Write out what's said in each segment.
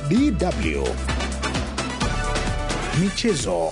DW Michezo.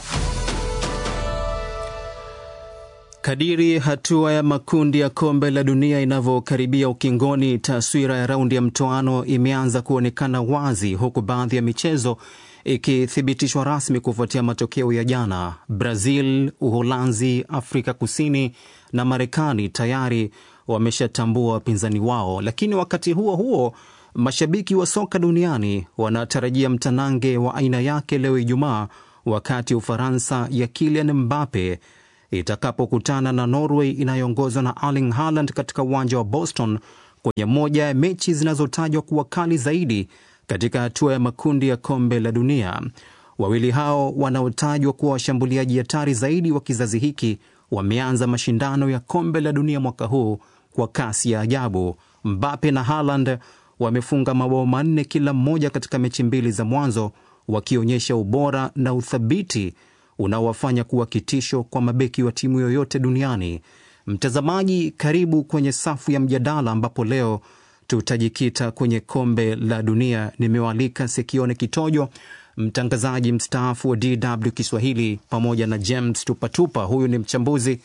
Kadiri hatua ya makundi ya kombe la dunia inavyokaribia ukingoni, taswira ya raundi ya mtoano imeanza kuonekana wazi, huku baadhi ya michezo ikithibitishwa rasmi kufuatia matokeo ya jana. Brazil, Uholanzi, Afrika Kusini na Marekani tayari wameshatambua wapinzani wao, lakini wakati huo huo mashabiki wa soka duniani wanatarajia mtanange wa aina yake leo Ijumaa, wakati Ufaransa ya Kylian Mbappe itakapokutana na Norway inayoongozwa na Erling Haaland katika uwanja wa Boston kwenye moja ya mechi zinazotajwa kuwa kali zaidi katika hatua ya makundi ya kombe la dunia. Wawili hao wanaotajwa kuwa washambuliaji hatari zaidi wa kizazi hiki wameanza mashindano ya kombe la dunia mwaka huu kwa kasi ya ajabu. Mbappe na Haaland wamefunga mabao manne kila mmoja katika mechi mbili za mwanzo, wakionyesha ubora na uthabiti unaowafanya kuwa kitisho kwa mabeki wa timu yoyote duniani. Mtazamaji, karibu kwenye safu ya mjadala ambapo leo tutajikita kwenye kombe la dunia. Nimewaalika Sekione Kitojo, mtangazaji mstaafu wa DW Kiswahili, pamoja na James Tupatupa. Huyu ni mchambuzi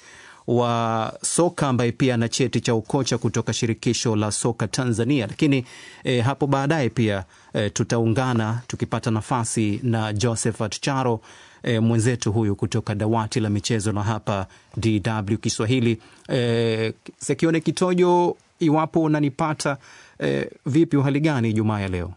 wa soka ambaye pia ana cheti cha ukocha kutoka shirikisho la soka Tanzania. Lakini eh, hapo baadaye pia eh, tutaungana tukipata nafasi na Josephat Charo eh, mwenzetu huyu kutoka dawati la michezo na hapa DW Kiswahili. Eh, Sekione Kitojo, iwapo unanipata eh, vipi, uhali gani Ijumaa ya leo?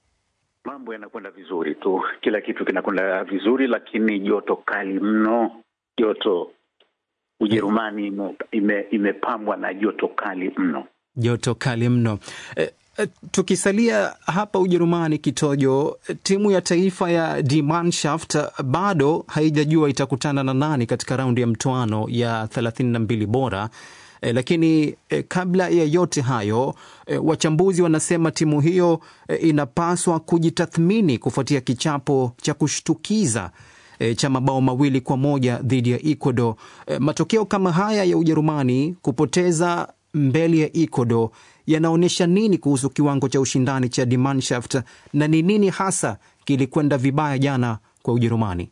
Mambo yanakwenda vizuri tu, kila kitu kinakwenda vizuri, lakini joto kali mno. Joto Ujerumani ime, imepambwa na joto kali mno, joto kali mno. Eh, eh, tukisalia hapa Ujerumani, Kitojo, timu ya taifa ya Die Mannschaft bado haijajua itakutana na nani katika raundi ya mtoano ya thelathini na mbili bora. E, lakini e, kabla ya yote hayo e, wachambuzi wanasema timu hiyo e, inapaswa kujitathmini kufuatia kichapo cha kushtukiza e, cha mabao mawili kwa moja dhidi ya Ecuador. E, matokeo kama haya ya Ujerumani kupoteza mbele ya Ecuador yanaonyesha nini kuhusu kiwango cha ushindani cha Die Mannschaft na ni nini hasa kilikwenda vibaya jana kwa Ujerumani?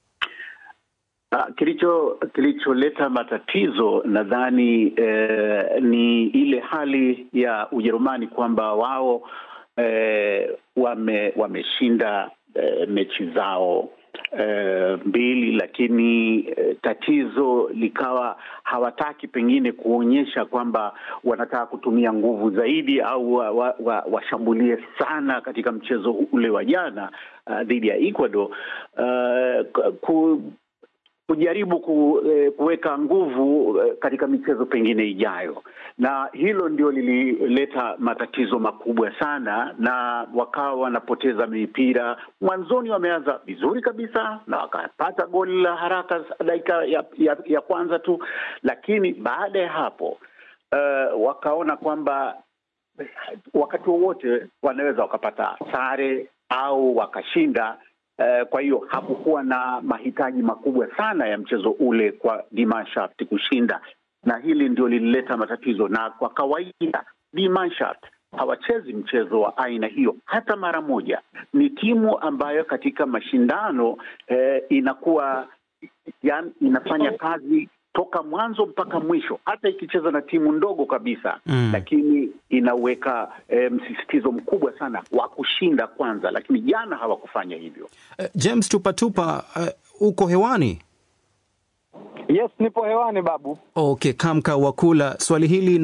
Kilicho kilicholeta matatizo nadhani eh, ni ile hali ya Ujerumani kwamba wao eh, wame wameshinda eh, mechi zao eh, mbili, lakini eh, tatizo likawa hawataki pengine kuonyesha kwamba wanataka kutumia nguvu zaidi au washambulie wa, wa, wa sana katika mchezo ule wa jana uh, dhidi ya Ecuador uh, ku, kujaribu kuweka nguvu katika michezo pengine ijayo, na hilo ndio lilileta matatizo makubwa sana, na wakawa wanapoteza mipira. Mwanzoni wameanza vizuri kabisa na wakapata goli la haraka dakika ya, ya, ya kwanza tu, lakini baada ya hapo uh, wakaona kwamba wakati wowote wanaweza wakapata sare au wakashinda. Uh, kwa hiyo hakukuwa na mahitaji makubwa sana ya mchezo ule kwa Die Mannschaft kushinda, na hili ndio lilileta matatizo. Na kwa kawaida Die Mannschaft hawachezi mchezo wa aina hiyo hata mara moja. Ni timu ambayo katika mashindano eh, inakuwa yani, inafanya kazi toka mwanzo mpaka mwisho, hata ikicheza na timu ndogo kabisa mm. Lakini inaweka e, msisitizo mkubwa sana wa kushinda kwanza, lakini jana hawakufanya hivyo. Uh, James Tupatupa, uh, uko hewani? Yes, nipo hewani babu. Okay, Kamka Wakula, swali hili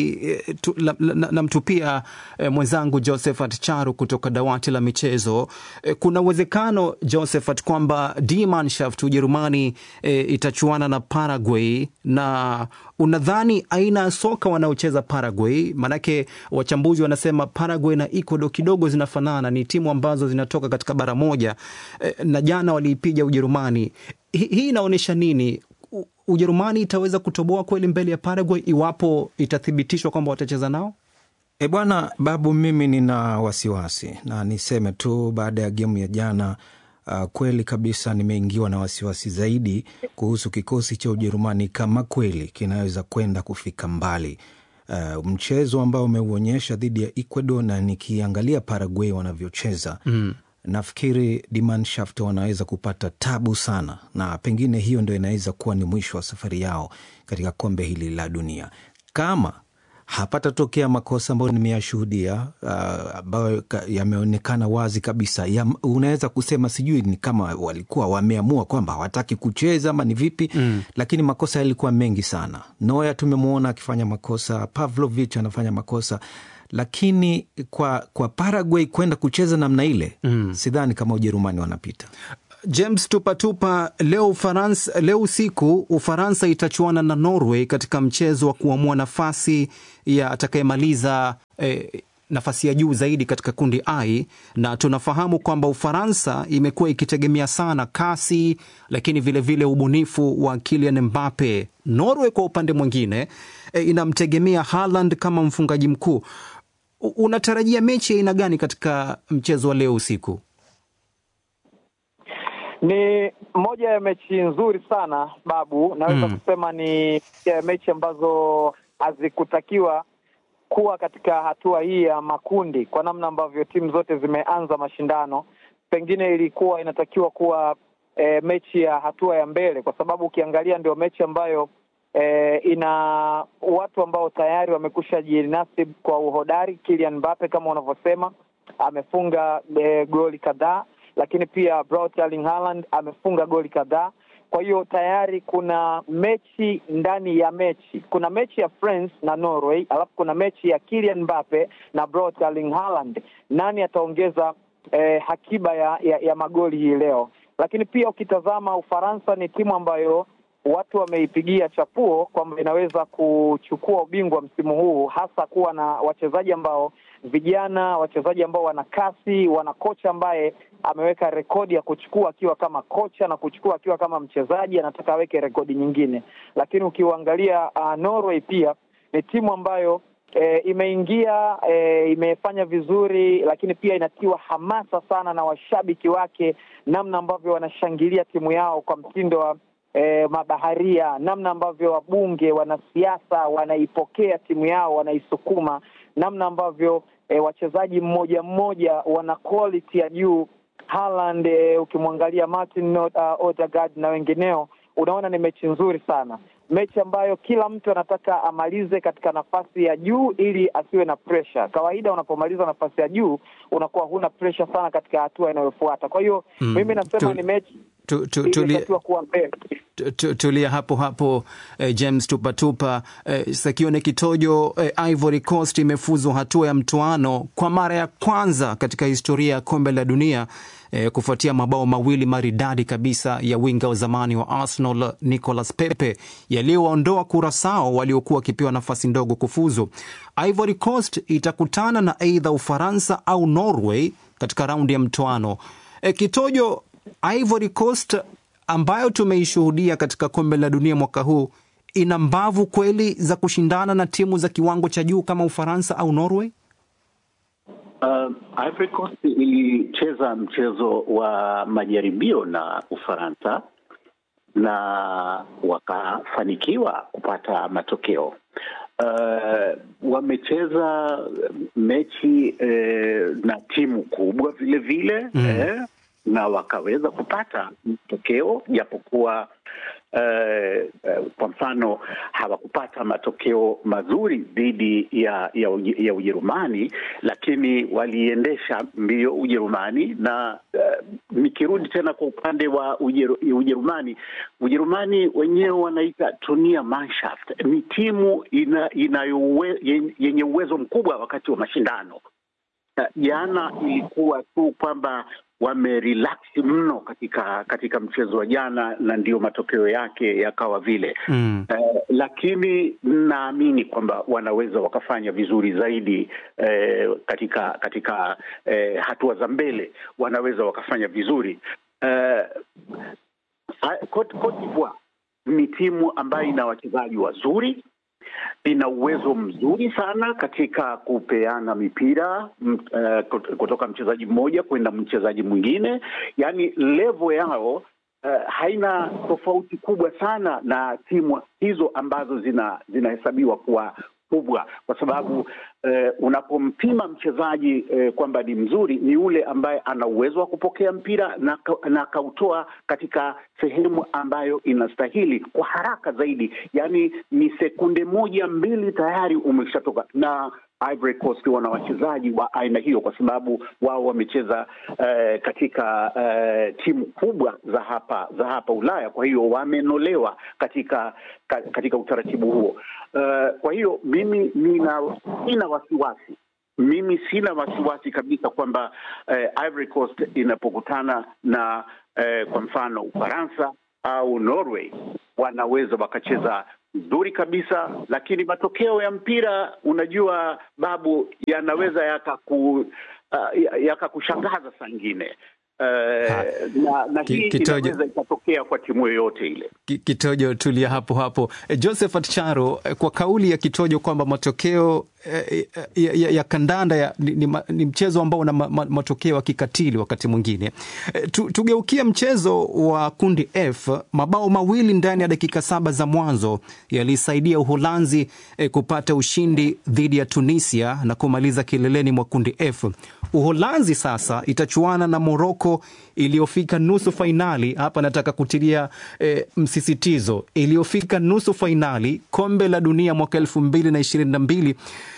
namtupia na, na eh, mwenzangu Josephat Charu kutoka dawati la michezo. Eh, kuna uwezekano Josephat kwamba Die Mannschaft Ujerumani eh, itachuana na Paraguay, na unadhani aina ya soka wanaocheza Paraguay? Maanake wachambuzi wanasema Paraguay na Ecuador kidogo zinafanana, ni timu ambazo zinatoka katika bara moja eh, na jana waliipiga Ujerumani. Hii inaonyesha nini? Ujerumani itaweza kutoboa kweli mbele ya Paraguay iwapo itathibitishwa kwamba watacheza nao? E bwana Babu, mimi nina wasiwasi na niseme tu baada ya gemu ya jana uh, kweli kabisa nimeingiwa na wasiwasi zaidi kuhusu kikosi cha Ujerumani kama kweli kinaweza kwenda kufika mbali. uh, mchezo ambao umeuonyesha dhidi ya Ecuador na nikiangalia Paraguay wanavyocheza mm. nafikiri Die Mannschaft wanaweza kupata tabu sana, na pengine hiyo ndo inaweza kuwa ni mwisho wa safari yao katika kombe hili la dunia kama hapatatokea makosa ambayo nimeyashuhudia ambayo uh, yameonekana wazi kabisa ya, unaweza kusema sijui ni kama walikuwa wameamua kwamba hawataki kucheza ama ni vipi mm. Lakini makosa yalikuwa mengi sana. Noya tumemwona akifanya makosa, Pavlovich anafanya makosa, lakini kwa, kwa Paraguay kwenda kucheza namna ile mm. sidhani kama Ujerumani wanapita. James tupatupa leo Ufaransa, leo usiku Ufaransa itachuana na Norway katika mchezo wa kuamua nafasi ya atakayemaliza eh, nafasi ya juu zaidi katika kundi I, na tunafahamu kwamba Ufaransa imekuwa ikitegemea sana kasi, lakini vilevile vile ubunifu wa Kylian Mbappe. Norway kwa upande mwingine eh, inamtegemea Haaland kama mfungaji mkuu. Unatarajia mechi ya aina gani katika mchezo wa leo usiku? Ni moja ya mechi nzuri sana Babu, naweza mm. kusema ni ya mechi ambazo hazikutakiwa kuwa katika hatua hii ya makundi, kwa namna ambavyo timu zote zimeanza mashindano. Pengine ilikuwa inatakiwa kuwa e, mechi ya hatua ya mbele, kwa sababu ukiangalia ndio mechi ambayo e, ina watu ambao tayari wamekusha jinasib kwa uhodari. Kylian Mbappe kama unavyosema amefunga e, goli kadhaa lakini pia Braut Erling Haaland amefunga goli kadhaa. Kwa hiyo tayari kuna mechi ndani ya mechi. Kuna mechi ya France na Norway, alafu kuna mechi ya Kylian Mbappe na Braut Erling Haaland. Nani ataongeza eh, hakiba ya, ya, ya magoli hii leo? Lakini pia ukitazama Ufaransa ni timu ambayo watu wameipigia chapuo kwamba inaweza kuchukua ubingwa msimu huu, hasa kuwa na wachezaji ambao vijana, wachezaji ambao wana kasi, wana kocha ambaye ameweka rekodi ya kuchukua akiwa kama kocha na kuchukua akiwa kama mchezaji, anataka aweke rekodi nyingine. Lakini ukiuangalia uh, Norway pia ni timu ambayo e, imeingia e, imefanya vizuri, lakini pia inatiwa hamasa sana na washabiki wake, namna ambavyo wanashangilia timu yao kwa mtindo wa E, mabaharia, namna ambavyo wabunge, wanasiasa wanaipokea timu yao, wanaisukuma, namna ambavyo e, wachezaji mmoja mmoja wana quality ya juu. Haaland e, ukimwangalia Martin uh, Odegaard na wengineo, unaona ni mechi nzuri sana, mechi ambayo kila mtu anataka amalize katika nafasi ya juu ili asiwe na pressure. Kawaida unapomaliza nafasi ya juu unakuwa huna pressure sana katika hatua inayofuata. Kwa hiyo mm, mimi nasema tu, ni mechi tu, tu, tulia, kuwa mbele tulia hapo hapo eh, James tupatupa eh, Sakione Kitojo eh, Ivory Coast imefuzwa hatua ya mtoano kwa mara ya kwanza katika historia ya kombe la dunia eh, kufuatia mabao mawili maridadi kabisa ya winga wa zamani wa Arsenal Nicolas Pepe yaliyowaondoa Kurasao waliokuwa wakipewa nafasi ndogo kufuzu. Ivory Coast itakutana na aidha Ufaransa au Norway katika raundi ya mtoano. Eh, Kitojo, Ivory Coast ambayo tumeishuhudia katika kombe la dunia mwaka huu ina mbavu kweli za kushindana na timu za kiwango cha juu kama Ufaransa au Norway? Uh, Ivory Coast ilicheza mchezo wa majaribio na Ufaransa na wakafanikiwa kupata matokeo. Uh, wamecheza mechi eh, na timu kubwa vile vile mm. eh, na wakaweza kupata matokeo japokuwa uh, uh, kwa mfano hawakupata matokeo mazuri dhidi ya, ya, ya Ujerumani, lakini waliendesha mbio Ujerumani na uh, nikirudi tena kwa upande wa Ujeru, Ujerumani, Ujerumani wenyewe wanaita Turnier Mannschaft, ni timu ina, inayowe, yenye uwezo mkubwa wakati wa mashindano. Jana ilikuwa tu kwamba wamerelax mno katika katika mchezo wa jana na ndio matokeo yake yakawa vile mm. Eh, lakini naamini kwamba wanaweza wakafanya vizuri zaidi eh, katika katika eh, hatua za mbele wanaweza wakafanya vizuri eh, Cote d'Ivoire ni timu ambayo ina wachezaji wazuri ina uwezo mzuri sana katika kupeana mipira uh, kutoka mchezaji mmoja kwenda mchezaji mwingine, yaani level yao uh, haina tofauti kubwa sana na timu hizo ambazo zina zinahesabiwa kuwa kubwa, kwa sababu eh, unapompima mchezaji eh, kwamba ni mzuri ni yule ambaye ana uwezo wa kupokea mpira na na akautoa katika sehemu ambayo inastahili kwa haraka zaidi, yaani ni sekunde moja mbili tayari umeshatoka na Ivory Coast wana wachezaji wa aina hiyo kwa sababu wao wamecheza eh, katika eh, timu kubwa za hapa za hapa Ulaya. Kwa hiyo wamenolewa katika ka, katika utaratibu huo. Uh, kwa hiyo mimi nina sina wasiwasi mimi sina wasiwasi kabisa kwamba eh, Ivory Coast inapokutana na eh, kwa mfano Ufaransa au Norway wanaweza wakacheza nzuri kabisa, lakini matokeo ya mpira unajua, Babu, yanaweza yakaku uh, yakakushangaza saa ingine. Uh, na, na hii inaweza ikatokea kwa timu yoyote ile. Kitojo, tulia hapo hapo. Josephat Charo, kwa kauli ya Kitojo kwamba matokeo eh, ya, ya, ya kandanda ya, ni, ni, ni mchezo ambao una matokeo ya kikatili wakati mwingine. Eh, tu, tugeukia mchezo wa kundi F. Mabao mawili ndani ya dakika saba za mwanzo yalisaidia Uholanzi eh, kupata ushindi dhidi ya Tunisia na kumaliza kileleni mwa kundi F. Uholanzi sasa itachuana na Moroko iliyofika nusu fainali. Hapa nataka kutilia e, msisitizo, iliyofika nusu fainali kombe la dunia mwaka elfu mbili na ishirini na mbili.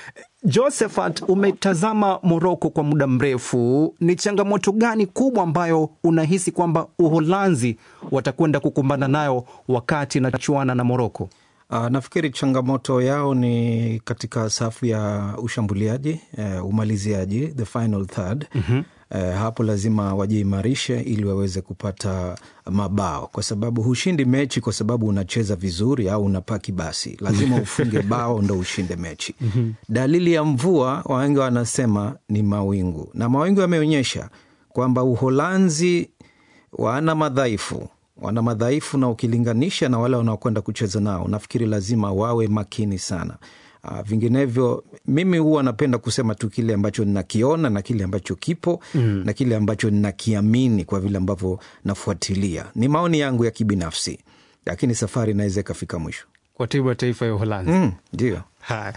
Josephat, umetazama Moroko kwa muda mrefu, ni changamoto gani kubwa ambayo unahisi kwamba Uholanzi watakwenda kukumbana nayo wakati inachuana na Moroko? Uh, nafikiri changamoto yao ni katika safu ya ushambuliaji, uh, umaliziaji, the final third. mm-hmm. Uh, hapo lazima wajiimarishe ili waweze kupata mabao, kwa sababu hushindi mechi kwa sababu unacheza vizuri au unapaki basi, lazima ufunge bao ndo ushinde mechi. mm-hmm. Dalili ya mvua, wawengi wanasema ni mawingu, na mawingu yameonyesha kwamba Uholanzi wana madhaifu wana madhaifu na ukilinganisha na wale wanaokwenda kucheza nao, nafikiri lazima wawe makini sana. Uh, vinginevyo mimi huwa napenda kusema tu kile ambacho ninakiona na kile ambacho kipo mm. na kile ambacho ninakiamini kwa vile ambavyo nafuatilia. Ni maoni yangu ya kibinafsi, lakini safari inaweza ikafika mwisho kwa timu ya taifa ya Uholanzi. Ndio. Mm,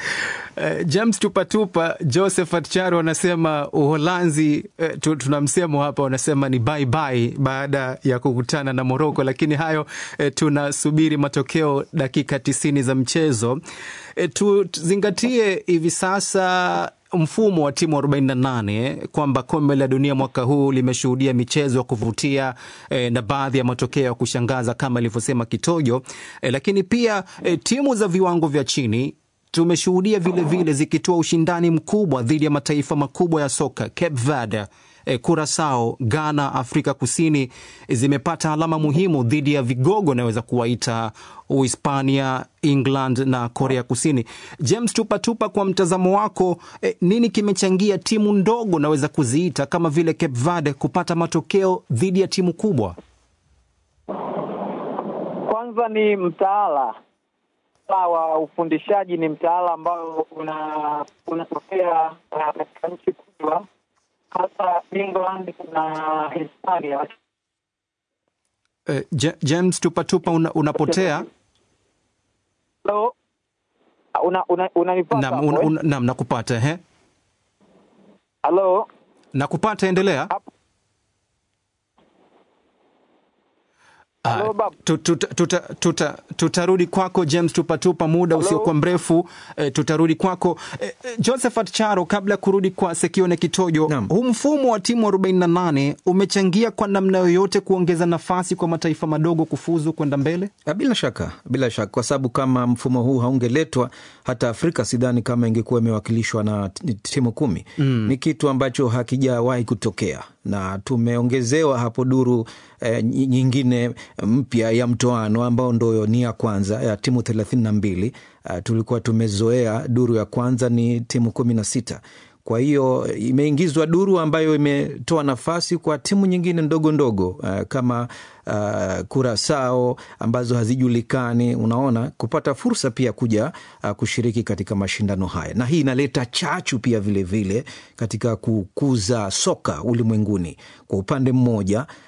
Uh, James Tupatupa, Josephat Charo wanasema Uholanzi, uh, tuna msemo hapa wanasema ni bye bye baada ya kukutana na Moroko, lakini hayo uh, tunasubiri matokeo dakika tisini za mchezo. Uh, tuzingatie hivi sasa mfumo wa timu 48 kwamba kombe la dunia mwaka huu limeshuhudia michezo ya kuvutia eh, na baadhi ya matokeo ya kushangaza kama ilivyosema Kitojo eh, lakini pia eh, timu za viwango vya chini tumeshuhudia vilevile zikitoa ushindani mkubwa dhidi ya mataifa makubwa ya soka. Cape Verde, eh, Curacao, Ghana, Afrika Kusini zimepata alama muhimu dhidi ya vigogo naweza kuwaita Uhispania, England na Korea Kusini. James Tupatupa, kwa mtazamo wako eh, nini kimechangia timu ndogo naweza kuziita kama vile Cape Verde kupata matokeo dhidi ya timu kubwa? Kwanza ni mtaala wa ufundishaji, ni mtaala ambao una unatokea katika nchi kubwa hasa England na Hispania. Uh, James Tupatupa una, unapotea Hello? Una, una, unanipata Naam, hapo, un, eh? un, naam, nakupata he, Hello? nakupata, endelea. Hello, Ah, babu. tu- tuta- tuta- tuta- tutarudi kwako James Tupatupa muda usiokuwa mrefu eh, tutarudi kwako eh, eh, Josephat Charo, kabla ya kurudi kwa Sekione Kitojo. Naam. Huu mfumo wa timu 48 umechangia kwa namna yoyote kuongeza nafasi kwa mataifa madogo kufuzu kwenda mbele? Ah, Bila shaka, bila shaka, kwa sababu kama mfumo huu haungeletwa hata Afrika sidhani kama ingekuwa imewakilishwa na t- timu kumi. Mm. Ni kitu ambacho hakijawahi kutokea na tumeongezewa hapo duru eh, nyi- nyingine mpya ya mtoano ambao ndo ni ya kwanza ya timu thelathini na mbili. Uh, tulikuwa tumezoea duru ya kwanza ni timu kumi na sita kwa hiyo imeingizwa duru ambayo imetoa nafasi kwa timu nyingine ndogo ndogo uh, kama uh, Kurasao ambazo hazijulikani, unaona, kupata fursa pia kuja uh, kushiriki katika mashindano haya, na hii inaleta chachu pia vilevile vile katika kukuza soka ulimwenguni. Kwa upande mmoja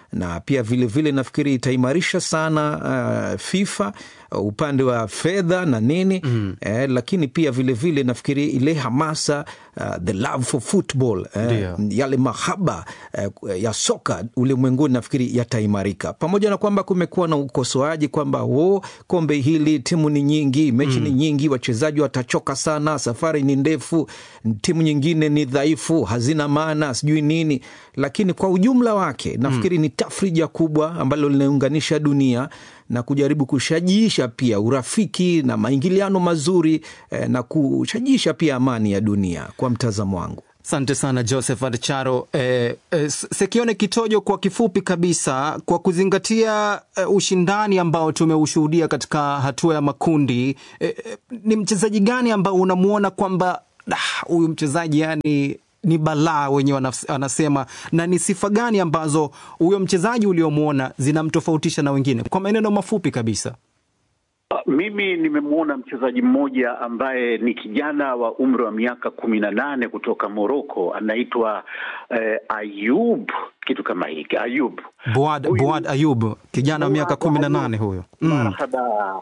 na pia vilevile vile nafikiri itaimarisha sana uh, FIFA uh, upande wa fedha na nini mm. eh, lakini pia vilevile vile nafikiri ile hamasa uh, the love for football eh, yale mahaba eh, ya soka ulimwenguni nafikiri yataimarika, pamoja na kwamba kumekuwa na ukosoaji kwamba wo kombe hili timu ni nyingi, mechi mm. ni nyingi, wachezaji watachoka sana, safari ni ndefu, timu nyingine ni dhaifu, hazina maana, sijui nini, lakini kwa ujumla wake nafikiri mm. ni tafrija kubwa ambalo linaunganisha dunia na kujaribu kushajiisha pia urafiki na maingiliano mazuri eh, na kushajiisha pia amani ya dunia kwa mtazamo wangu. Asante sana Josephat Charo. Eh, eh, Sekione Kitojo, kwa kifupi kabisa, kwa kuzingatia eh, ushindani ambao tumeushuhudia katika hatua ya makundi eh, eh, ni mchezaji gani ambao unamwona kwamba huyu mchezaji yani ni balaa wenyewe wanasema, na ni sifa gani ambazo huyo mchezaji uliomwona zinamtofautisha na wengine, kwa maneno mafupi kabisa? Mimi nimemwona mchezaji mmoja ambaye ni kijana wa umri wa miaka kumi na nane kutoka Moroko, anaitwa eh, Ayub, kitu kama hiki Ayub Boad, huyu, Boad Ayub, kijana wa miaka kumi na nane huyo. Marhaba.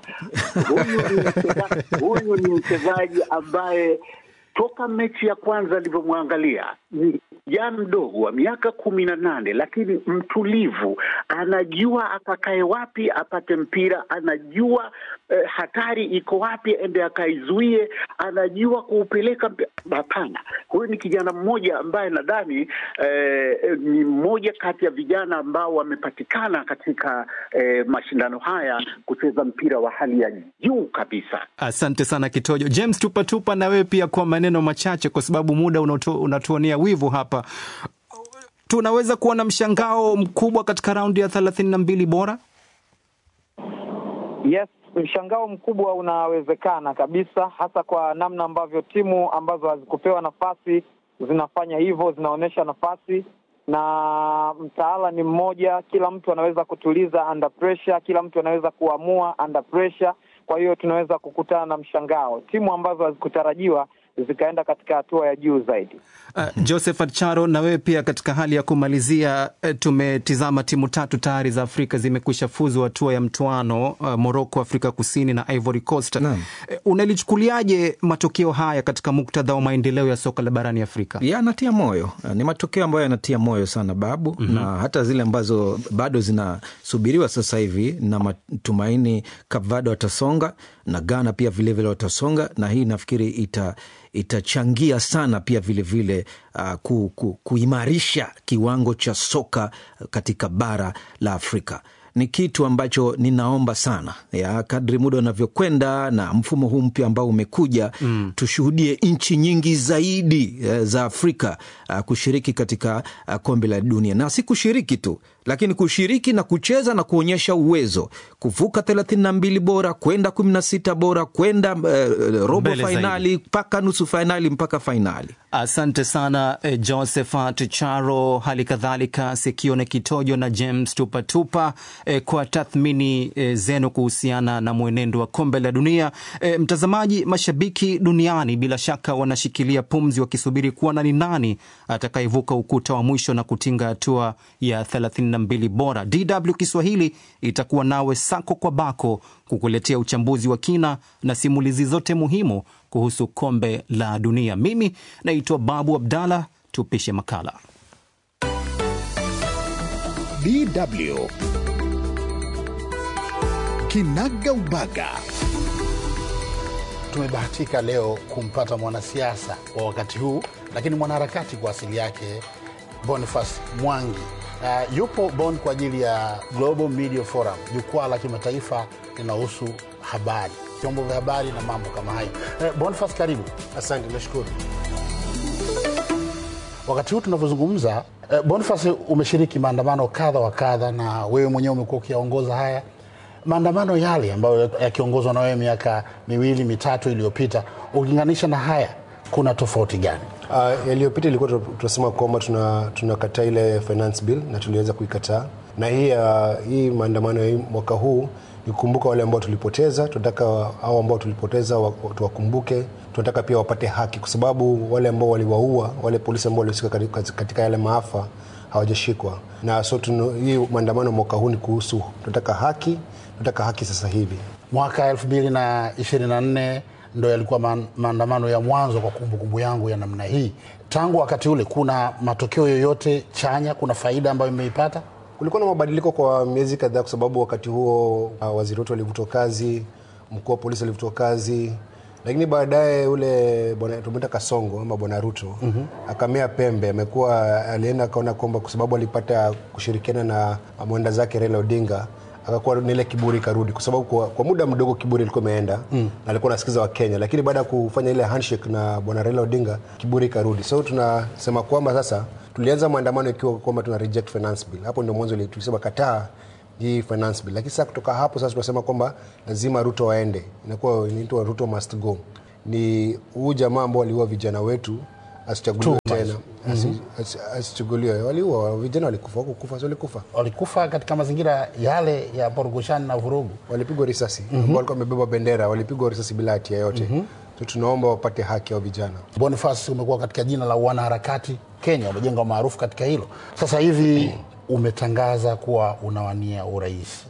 Huyu ni mchezaji ambaye toka mechi ya kwanza alivyomwangalia ni kijana mdogo wa miaka kumi na nane lakini mtulivu, anajua akakae wapi apate mpira, anajua eh, hatari iko wapi ende akaizuie, anajua kuupeleka. Hapana, huyu ni kijana mmoja ambaye nadhani eh, ni mmoja kati ya vijana ambao wamepatikana katika eh, mashindano haya kucheza mpira wa hali ya juu kabisa. Asante sana Kitojo. James Tupatupa, na wewe pia kwa maneno machache, kwa sababu muda unatuonea wivu hapa. Tunaweza kuwa na mshangao mkubwa katika raundi ya thelathini na mbili bora. Yes, mshangao mkubwa unawezekana kabisa, hasa kwa namna ambavyo timu ambazo hazikupewa nafasi zinafanya hivyo, zinaonyesha nafasi na mtaala ni mmoja. Kila mtu anaweza kutuliza under pressure, kila mtu anaweza kuamua under pressure. Kwa hiyo tunaweza kukutana na mshangao, timu ambazo hazikutarajiwa zikaenda katika hatua ya juu zaidi. Uh, Josephat Charo, na wewe pia katika hali ya kumalizia, uh, tumetizama timu tatu tayari za Afrika zimekwisha fuzu hatua ya mtoano, uh, Morocco, Afrika Kusini na Ivory Coast. Uh, unalichukuliaje matokeo haya katika muktadha wa maendeleo ya soka la barani Afrika? Yanatia moyo, ni matokeo ambayo yanatia moyo sana Babu. mm -hmm. na hata zile ambazo bado zinasubiriwa sasa hivi na matumaini, Cape Verde watasonga na Ghana pia vilevile watasonga, na hii nafikiri ita itachangia sana pia vilevile vile, uh, ku, ku, kuimarisha kiwango cha soka katika bara la Afrika. Ni kitu ambacho ninaomba sana ya kadri muda unavyokwenda na mfumo huu mpya ambao umekuja mm. tushuhudie nchi nyingi zaidi uh, za Afrika uh, kushiriki katika uh, kombe la dunia, na si kushiriki tu, lakini kushiriki na kucheza na kuonyesha uwezo, kuvuka thelathini na mbili bora kwenda kumi na sita bora kwenda uh, robo fainali mpaka nusu fainali mpaka fainali. Asante sana eh, Josephat Charo, hali kadhalika Sekione Kitojo na James Tupatupa eh, kwa tathmini eh, zenu kuhusiana na mwenendo wa kombe la dunia. Eh, mtazamaji, mashabiki duniani bila shaka wanashikilia pumzi wakisubiri kuona ni nani atakayevuka ukuta wa mwisho na kutinga hatua ya 32 bora. DW Kiswahili itakuwa nawe sako kwa bako kukuletea uchambuzi wa kina na simulizi zote muhimu kuhusu kombe la dunia. Mimi naitwa Babu Abdallah, tupishe makala. DW Kinaga Ubaga. Tumebahatika leo kumpata mwanasiasa wa wakati huu, lakini mwanaharakati kwa asili yake, Boniface Mwangi. Uh, yupo Bonn kwa ajili ya Global Media Forum, jukwaa la kimataifa linahusu habari, vyombo vya habari na mambo kama hayo. Uh, Boniface, karibu. Asante, nashukuru. Wakati huu tunavyozungumza, uh, Boniface, umeshiriki maandamano kadha wa kadha, na wewe mwenyewe umekuwa ukiongoza haya maandamano yale ambayo yakiongozwa na wewe miaka miwili mitatu iliyopita, ukilinganisha na haya, kuna tofauti gani? Uh, yaliyopita ilikuwa tunasema kwamba tunakataa tuna ile finance bill na tuliweza kuikataa, na hii uh, hii maandamano ya mwaka huu ni kukumbuka wale ambao tulipoteza. Tunataka hao ambao tulipoteza tuwakumbuke, tunataka pia wapate haki, kwa sababu wale ambao waliwaua, wale polisi ambao walihusika katika, katika yale maafa hawajashikwa na so tunu, hii maandamano mwaka huu ni kuhusu tunataka haki tunataka haki sasa hivi Mwaka 2024 ndo yalikuwa ma- maandamano ya mwanzo kwa kumbukumbu kumbu yangu ya namna hii. Tangu wakati ule, kuna matokeo yoyote chanya? Kuna faida ambayo imeipata? kulikuwa na mabadiliko kwa miezi kadhaa kwa sababu wakati huo uh, waziri wetu alivutwa kazi mkuu wa polisi alivutwa kazi lakini baadaye ule bwana tumwita kasongo ama bwana ruto mm-hmm. akamea pembe amekuwa alienda akaona kwamba kwa sababu alipata kushirikiana na mwenda zake Raila Odinga akakuwa na ile kiburi karudi kwa sababu kwa, kwa muda mdogo kiburi ilikuwa imeenda mm. na alikuwa anasikiza wakenya lakini baada ya kufanya ile handshake na bwana Raila Odinga kiburi karudi so tunasema kwamba sasa tulianza maandamano ikiwa kwamba tuna reject finance bill hapo ndio mwanzo ile tulisema kataa hii finance bill lakini sasa kutoka hapo sasa tunasema kwamba lazima ruto waende inakuwa inaitwa ruto must go ni huu jamaa ambao waliua vijana wetu asichaguliwe tena Asi- asi- asichaguliwe waliua vijana walikufa wakukufa si walikufa Walikufa katika mazingira yale ya porugushani na vurugu. walipigwa risasi mm-hmm. ambao walikuwa wamebeba bendera walipigwa risasi bila hatia yote mm-hmm. so tunaomba wapate haki ya vijana Boniface, umekuwa katika jina la wanaharakati Kenya, umejenga maarufu katika hilo. Sasa hivi umetangaza kuwa unawania urais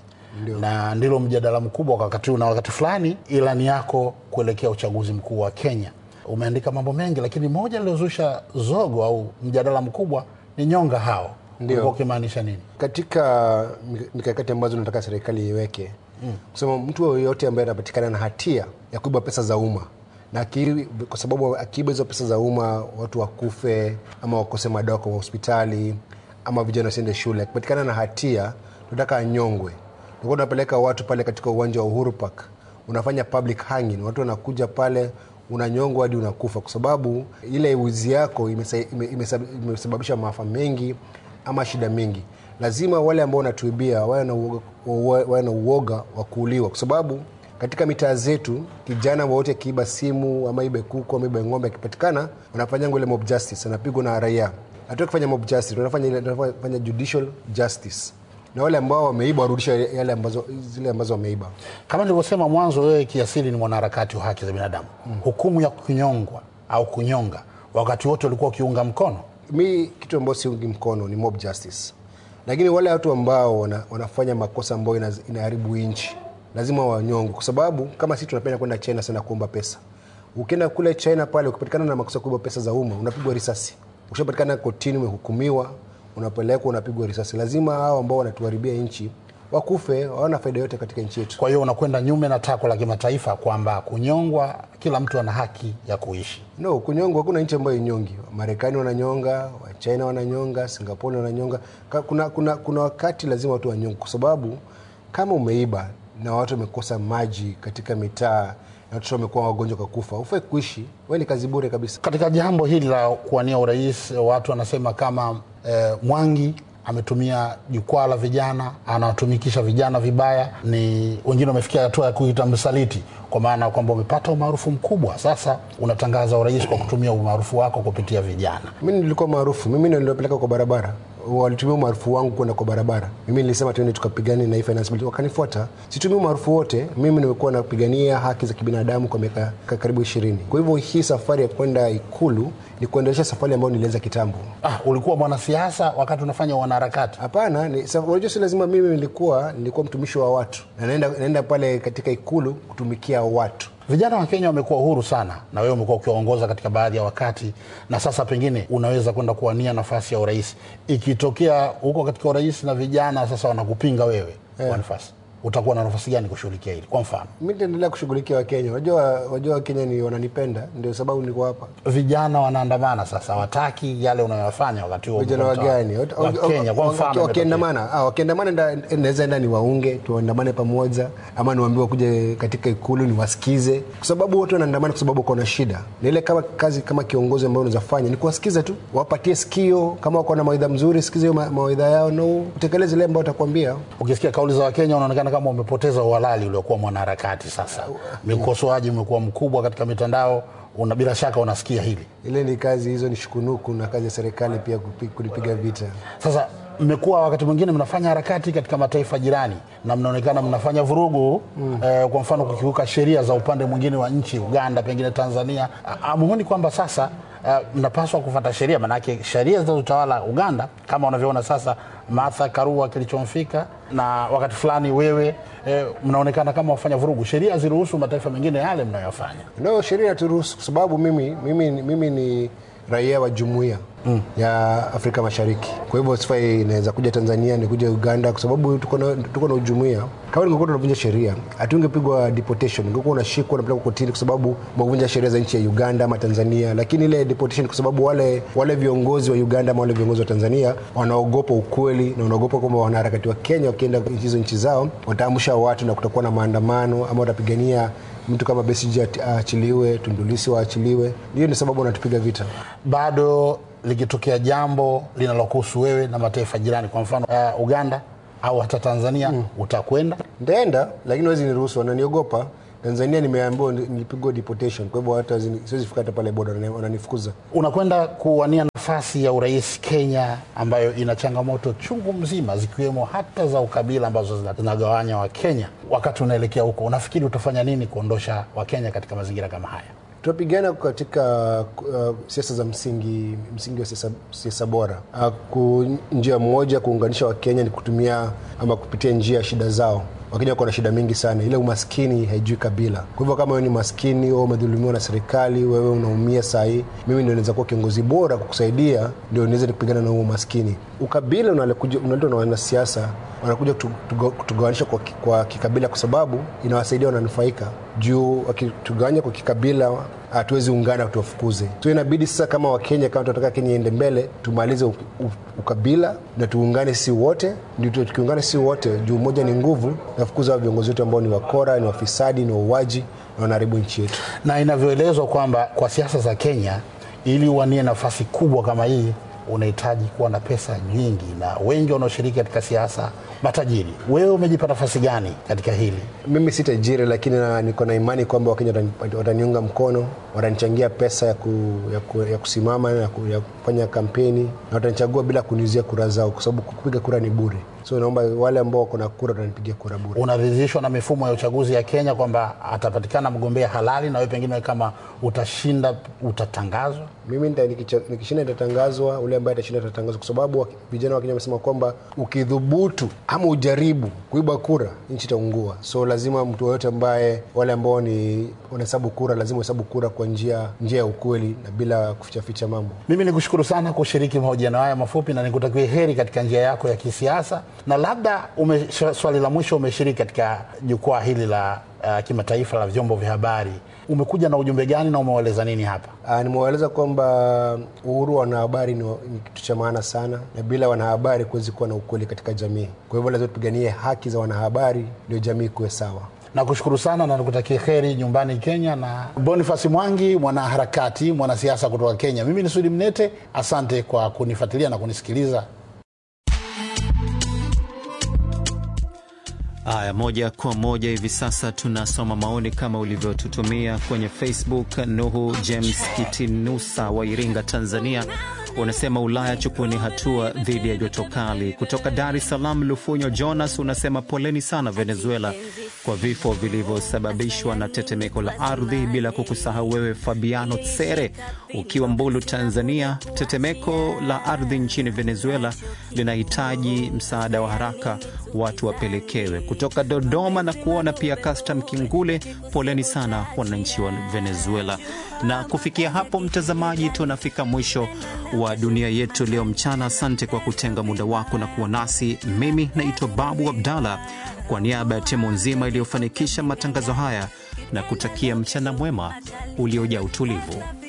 na ndilo mjadala mkubwa kwa wakati huu, na wakati fulani ilani yako kuelekea uchaguzi mkuu wa Kenya. Umeandika mambo mengi, lakini moja lilozusha zogo au mjadala mkubwa ni nyonga hao. Ndio. Ulikuwa ukimaanisha nini? katika mik- mikakati ambazo nataka serikali iweke mm. kusema mtu yoyote ambaye anapatikana na hatia ya kuiba pesa za umma na akiri, kwa sababu akiiba hizo pesa za umma watu wakufe ama wakose madawa kwa hospitali ama vijana wasiende shule akipatikana na hatia tunataka anyongwe tulikuwa tunapeleka watu pale katika uwanja wa uhuru park unafanya public hanging watu wanakuja pale unanyongwa hadi unakufa kwa sababu ile wizi yako imesa- ime- imesab- imesababisha maafa mengi ama shida mingi lazima wale ambao wanatuibia wawe na uoga, wawe na uoga wa kuuliwa kwa sababu katika mitaa zetu kijana wowote akiiba simu ama ibe kuku ama ibe ng'ombe akipatikana wanafanyanga ile mob justice anapigwa na raia hatuwezi kufanya mob justice tunafanya ile- tunafanya judicial justice na wale ambao wameiba warudishe yale ambazo zile ambazo wameiba Kama nilivyosema mwanzo, wewe kiasili ni mwanaharakati wa haki za binadamu. Hukumu ya kunyongwa au kunyonga, wakati wote ulikuwa ukiunga mkono mi kitu ambayo siungi mkono ni mob justice lakini wale watu ambao wana, wanafanya makosa ambayo ina- inaharibu nchi lazima wanyongwe kwa sababu kama sisi tunapenda kwenda china sana kuomba pesa ukienda kule china pale ukipatikana na makosa ya kuiba pesa za umma unapigwa risasi ukishapatikana kotini umehukumiwa unapelekwa unapigwa risasi lazima hao ambao wanatuharibia nchi wakufe hawana faida yote katika nchi yetu Kwa hiyo unakwenda nyume na takwa la kimataifa kwamba kunyongwa, kila mtu ana haki ya kuishi. no kunyongwa hakuna nchi ambayo inyongi marekani wananyonga wachina wananyonga singapore wananyonga Ka- kuna, kuna, kuna wakati lazima watu wanyonge kwa sababu kama umeiba na watu wamekosa maji katika mitaa na watoto wamekuwa wagonjwa kwa kufa ufai kuishi we ni kazi bure kabisa Katika jambo hili la kuwania urais, watu wanasema kama eh, Mwangi ametumia jukwaa la vijana, anawatumikisha vijana vibaya. Ni wengine wamefikia hatua ya kuita msaliti, kwa maana kwamba umepata umaarufu mkubwa, sasa unatangaza urais kwa kutumia umaarufu wako kupitia vijana. mi nilikuwa maarufu mimi ndio niliopeleka kwa barabara walitumia umaarufu wangu kwenda kwa barabara mimi nilisema tuende tukapigane na hii finance bill wakanifuata situmii umaarufu wote mimi nimekuwa napigania haki za kibinadamu kwa miaka ka- karibu ishirini kwa hivyo hii safari ya kwenda ikulu ni kuendelesha safari ambayo nilianza kitambo Ah, ulikuwa mwanasiasa wakati unafanya wanaharakati. hapana ni- sa- unajua si lazima mimi nilikuwa nilikuwa mtumishi wa watu na naenda, naenda pale katika ikulu kutumikia watu Vijana wa Kenya wamekuwa huru sana, na wewe umekuwa ukiwaongoza katika baadhi ya wakati, na sasa pengine unaweza kwenda kuwania nafasi ya urais. Ikitokea huko katika urais na vijana sasa wanakupinga wewe yeah, nafasi, utakuwa na nafasi gani kushughulikia hili? Kwa mfano, mi nitaendelea kushughulikia wakenya wajua wajua wakenya ni wananipenda ndio sababu niko hapa vijana wanaandamana sasa, hawataki yale unayoyafanya wakati huo. vijana wa utawala. gani Wat- wa Kenya kwa mfano, imetokea. wakiandamana ah, wakiandamana nda- naweza enda niwaunge tuandamane pamoja ama niwaambiwe kuja katika ikulu niwasikize kwa sababu wote wanaandamana kwa sababu wako na shida na ile kama kazi kama kiongozi ambayo unaweza fanya ni kuwasikiza tu wapatie sikio kama wako na mawaidha mzuri sikize hiyo ma- mawaidha yao na utekeleze ile ambayo watakwambia Ukisikia kauli za Wakenya unaonekana kama umepoteza uhalali uliokuwa mwanaharakati. Sasa mikosoaji umekuwa mkubwa katika mitandao, una bila shaka unasikia hili ile ni kazi hizo ni shukunuku na kazi ya serikali pia kupi- kulipiga vita Sasa mmekuwa wakati mwingine mnafanya harakati katika mataifa jirani na mnaonekana mnafanya vurugu mm. eh, kwa mfano kukiuka sheria za upande mwingine wa nchi, Uganda, pengine Tanzania. A- Amuoni kwamba sasa uh, mnapaswa kufuata sheria, maanake sheria zinazotawala Uganda kama unavyoona sasa, Martha Karua kilichomfika, na wakati fulani wewe eh, mnaonekana kama wafanya vurugu. Sheria haziruhusu mataifa mengine yale mnayoyafanya. No, sheria inaturuhusu kwa sababu mimi, mimi, mimi ni raia wa jumuiya mm. ya Afrika Mashariki. Kwa hivyo sifai inaweza kuja Tanzania ni kuja Uganda kwa sababu tuko na tuko na ujumuiya. Kama ningekuwa tunavunja sheria, hatungepigwa deportation, ungekuwa unashikwa unapelekwa kotini kwa sababu umevunja sheria za nchi ya Uganda ama Tanzania. Lakini ile deportation kwa sababu wale wale viongozi wa Uganda ama wale viongozi wa Tanzania wanaogopa ukweli na wanaogopa kwamba wanaharakati wa Kenya wakienda hizo nchi zao wataamsha watu na kutakuwa na maandamano ama watapigania mtu kama Besigye aachiliwe, Tundu Lissu waachiliwe. Hiyo ni sababu wanatupiga vita. Bado likitokea jambo linalokuhusu wewe na mataifa jirani, kwa mfano uh, Uganda au hata Tanzania mm. utakwenda? Nitaenda, lakini wezi niruhusu, wananiogopa. Tanzania nimeambiwa nilipigwa deportation, kwa hivyo hata siwezi fika hata pale boda, wananifukuza. Unakwenda kuwania nafasi ya urais Kenya, ambayo ina changamoto chungu mzima, zikiwemo hata za ukabila ambazo zinagawanya Wakenya. Wakati unaelekea huko, unafikiri utafanya nini kuondosha Wakenya katika mazingira kama haya? tunapigana katika uh, siasa za msingi msingi wa siasa, siasa bora uh, ku, njia moja kuunganisha wakenya ni kutumia ama kupitia njia ya shida zao wakenya wako na shida mingi sana ile umaskini haijui kabila kwa hivyo kama wewe ni maskini au umedhulumiwa na serikali wewe unaumia sahii mimi ndio naweza kuwa kiongozi bora kukusaidia ndio niweze kupigana na huo umaskini ukabila unaletwa na wanasiasa wanakuja kutugawanisha kwa, kwa kikabila kwa sababu inawasaidia wananufaika juu wakitugawanya kwa kikabila hatuwezi ungana tuwafukuze so inabidi sasa kama wakenya kama tunataka kenya iende mbele tumalize ukabila na tuungane si wote ndio tukiungana si wote juu moja ni nguvu nafukuza wa viongozi wetu ambao ni wakora ni wafisadi ni wauaji na wanaharibu nchi yetu na inavyoelezwa kwamba kwa siasa za kenya ili uwanie nafasi kubwa kama hii unahitaji kuwa na pesa nyingi na wengi wanaoshiriki katika siasa matajiri. Wewe umejipa nafasi gani katika hili? Mimi si tajiri, lakini na, niko na imani kwamba Wakenya wataniunga mkono, watanichangia pesa ya, ku, ya, ku, ya kusimama ya, ku, ya kufanya kampeni na watanichagua bila kuniuzia kura zao, kwa sababu kupiga kura ni bure. So naomba wale ambao wako na kura watanipigia kura bure. Unaridhishwa na mifumo ya uchaguzi ya Kenya kwamba atapatikana mgombea halali na wewe pengine kama utashinda utatangazwa? Mimi nita, nikishinda nitatangazwa, ule ambaye atashinda atatangazwa, kwa sababu vijana wa Kenya wamesema kwamba ukidhubutu ama ujaribu kuiba kura nchi itaungua. So lazima mtu yoyote ambaye wale ambao ni wanahesabu kura lazima uhesabu kura kwa njia njia ya ukweli na bila kufichaficha mambo. Mimi nikushukuru sana kushiriki mahojiano haya mafupi na nikutakie heri katika njia yako ya kisiasa, na labda ume, swali la mwisho, umeshiriki katika jukwaa hili la uh, kimataifa la vyombo vya habari umekuja na ujumbe gani na umewaeleza nini hapa? Nimewaeleza kwamba uhuru wa wanahabari ni, ni kitu cha maana sana, na bila wanahabari kuwezi kuwa na ukweli katika jamii. Kwa hivyo lazima tupiganie haki za wanahabari ndio jamii kuwe sawa. Nakushukuru sana na nikutakie heri nyumbani Kenya. Na Boniface Mwangi, mwanaharakati, mwanasiasa kutoka Kenya. Mimi ni Sudi Mnete, asante kwa kunifuatilia na kunisikiliza. Haya, moja kwa moja hivi sasa tunasoma maoni kama ulivyotutumia kwenye Facebook. Nuhu James Kitinusa wa Iringa, Tanzania, unasema Ulaya chukueni hatua dhidi ya joto kali. Kutoka Dar es Salaam, Lufunyo Jonas unasema poleni sana Venezuela kwa vifo vilivyosababishwa na tetemeko la ardhi, bila kukusahau wewe Fabiano Tsere ukiwa Mbulu, Tanzania. Tetemeko la ardhi nchini Venezuela linahitaji msaada wa haraka, watu wapelekewe. Kutoka Dodoma na kuona pia Custom Kingule, poleni sana wananchi wa Venezuela. Na kufikia hapo, mtazamaji, tunafika mwisho wa dunia yetu leo mchana. Asante kwa kutenga muda wako na kuwa nasi. Mimi naitwa Babu Abdallah, kwa niaba ya timu nzima iliyofanikisha matangazo haya na kutakia mchana mwema uliojaa utulivu.